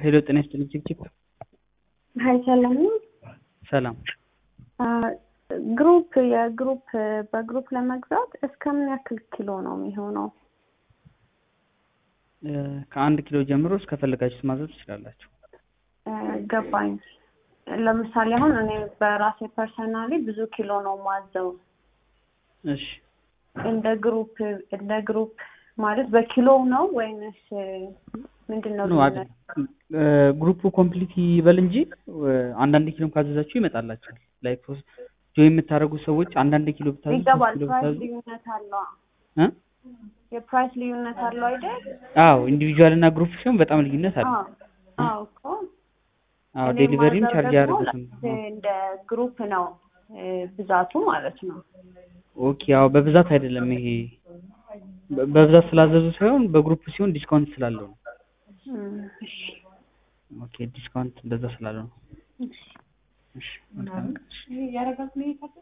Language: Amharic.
ሄሎ ጤና ይስጥልኝ ችብችብ ሀይ ሰላም ነው። ሰላም ግሩፕ የግሩፕ በግሩፕ ለመግዛት እስከምን ያክል ኪሎ ነው የሚሆነው? እ፣ ከአንድ ኪሎ ጀምሮ እስከፈለጋችሁት ማዘዝ ትችላላችሁ። እ፣ ገባኝ። ለምሳሌ አሁን እኔ በራሴ ፐርሰናሊ ብዙ ኪሎ ነው ማዘው። እሺ እንደ ግሩፕ እንደ ግሩፕ ማለት በኪሎ ነው ወይንስ ምንድን ነው? ኖ አይደል እ፣ ግሩፑ ኮምፕሊት ይበል እንጂ እ፣ አንዳንድ ኪሎም ካዘዛችሁ ይመጣላችኋል። ላይክ ጆይ የምታደርጉ ሰዎች አንዳንድ ኪሎ ብታዙ ሶስት ይገባል። ኪሎ ፕራይስ ብታዙ ልዩነት አለው። እ? የፕራይስ ልዩነት አለው አይደል? አዎ ኢንዲቪጁዋል እና ግሩፕ ሲሆን በጣም ልዩነት አለ። አዎ አዎ እኮ አዎ እኔ ዴሊቨሪም ማዘው ቻርጅ ደግሞ ያደርጉትም። እንደ ግሩፕ ነው እ፣ ብዛቱ ማለት ነው። ኦኬ አዎ በብዛት አይደለም ይሄ በ- በብዛት ስላዘዙ ሳይሆን በግሩፕ ሲሆን ዲስካውንት ስላለው ነው። እም፣ እሺ ኦኬ ዲስካውንት እንደዛ ስላለው ነው። እሺ እሺ መልካም ቀን።